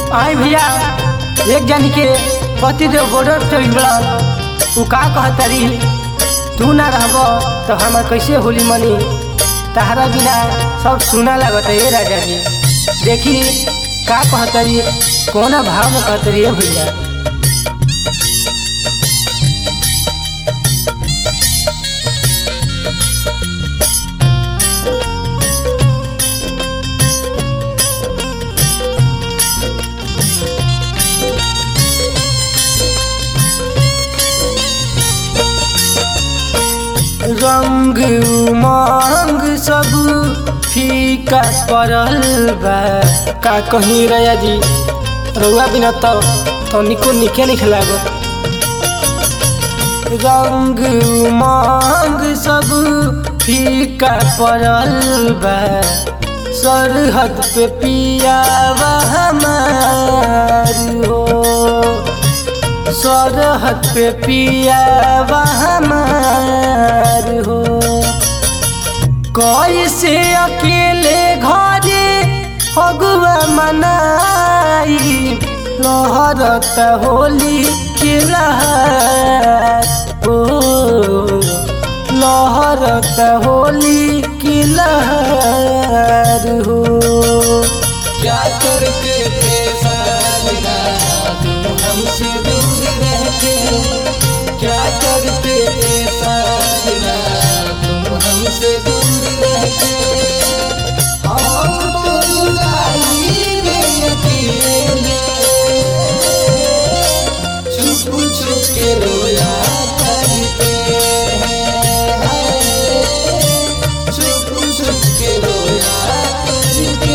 आई भैया एक जन के पति देव बॉर्डर चल उ का कहतरी तू ना रहब तो हमार कैसे होली मनी तहरा बिना सब सुना लगत है राजा जी देखी का कहतरी कोना भाव में कहतरी है भैया रंग उमंग सब फीका पड़ल बा का कहीं रया जी रउआ बिना तो तनिको निके निक लागत रंग उमंग सब फीका पड़ल बा सरहद पे पिया हमार हो सरहद पे पिया हमार हो कैसे अकेले घरे फगुआ मनाई लहरत होली के लहर ओ लहरत होली की लहर हो क्या करते थे साजना तुम हमसे दूर रहते क्या करते थे साजना तुम हमसे दूर रहते हम तो जुदाई में अकेले छुप छुप के रोया करते हैं छुप छुप के रोया करते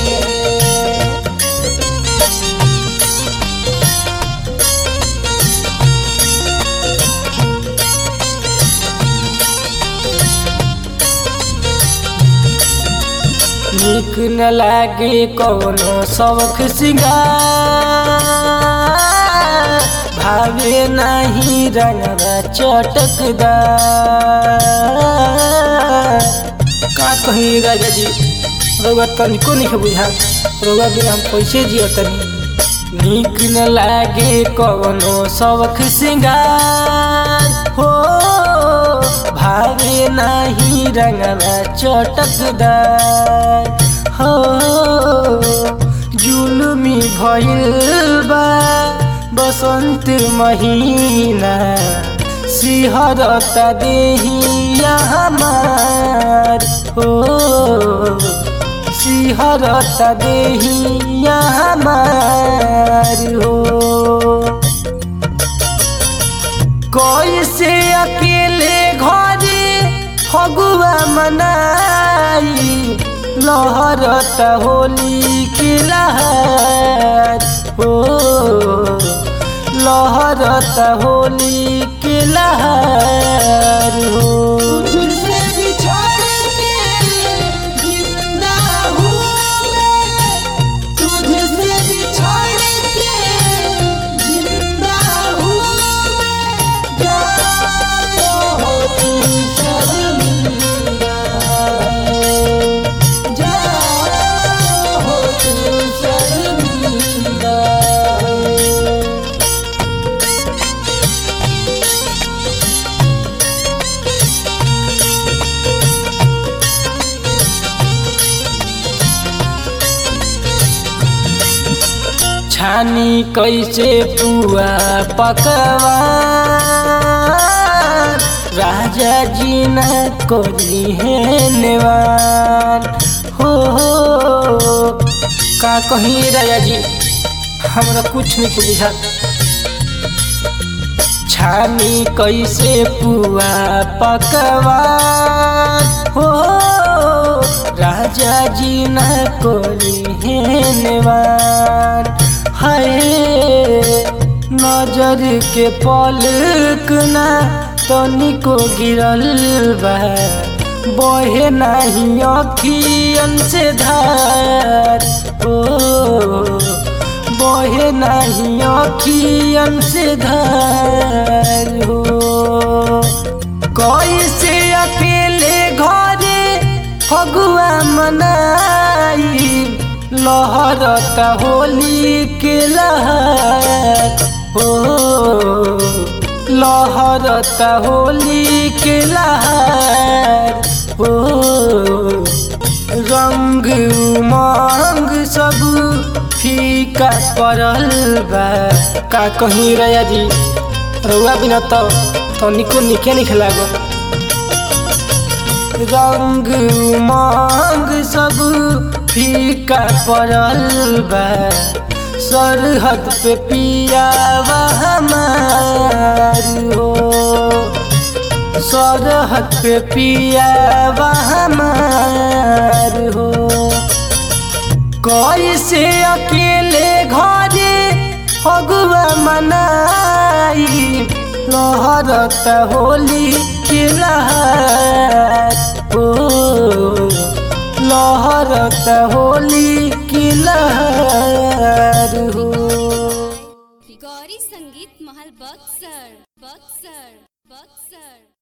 निक न लागे कौनो शौख सिंगार भावे नहीं रंगवा चटकदार का कहीं राजा जी रउआ तनिको नहीं बुझा रउआ बिना हम कैसे जियो तनी निक न लागे कौनो शौख सिंगार हो भावे नहीं रंगवा चटकदार हो जुलमी भइल बा बसंत महीना सिहरता देहिया हमार हो सिहरता देहिया हमार हो कैसे अकेले घरे फगुआ मनाई लहरत होली की लहर हो लहरत होली की लहर हो तुझसे बिछड़ के जिंदा हूँ मैं तुझसे बिछड़ के जिंदा हूँ मैं जानो हो तू शर्मिंदा जानो हो तू शर्मिंदा छानी कैसे पुआ पकवान राजा जी न कोली है नेवान हो हो का कहीं राजा जी हमरा कुछ नहीं के बुझा छानी कैसे पुआ पकवान हो राजा जी न कोली है नेवान हाय नजर के पलक ना तनिको गिरल बा बहे नहीं अखियन से धार ओ बहे नहीं अखियन से धार हो कैसे अकेले घरे फगुआ मनाई लहरता होली के लहर हो लहरता होली के लहर हो रंग उमंग सब फीका पड़ल बा का कहीं रया जी रउआ बिना तो तनिको निके निक लागल रंग उमंग सब फीका पड़ल बा सरहद पे पिया हमार हो सरहद पे पिया हमार हो कैसे अकेले घरे फगुआ मनाई लहरत होली के लहर हो लहरत होली के लहर हो गौरी संगीत महल बक्सर बक्सर बक्सर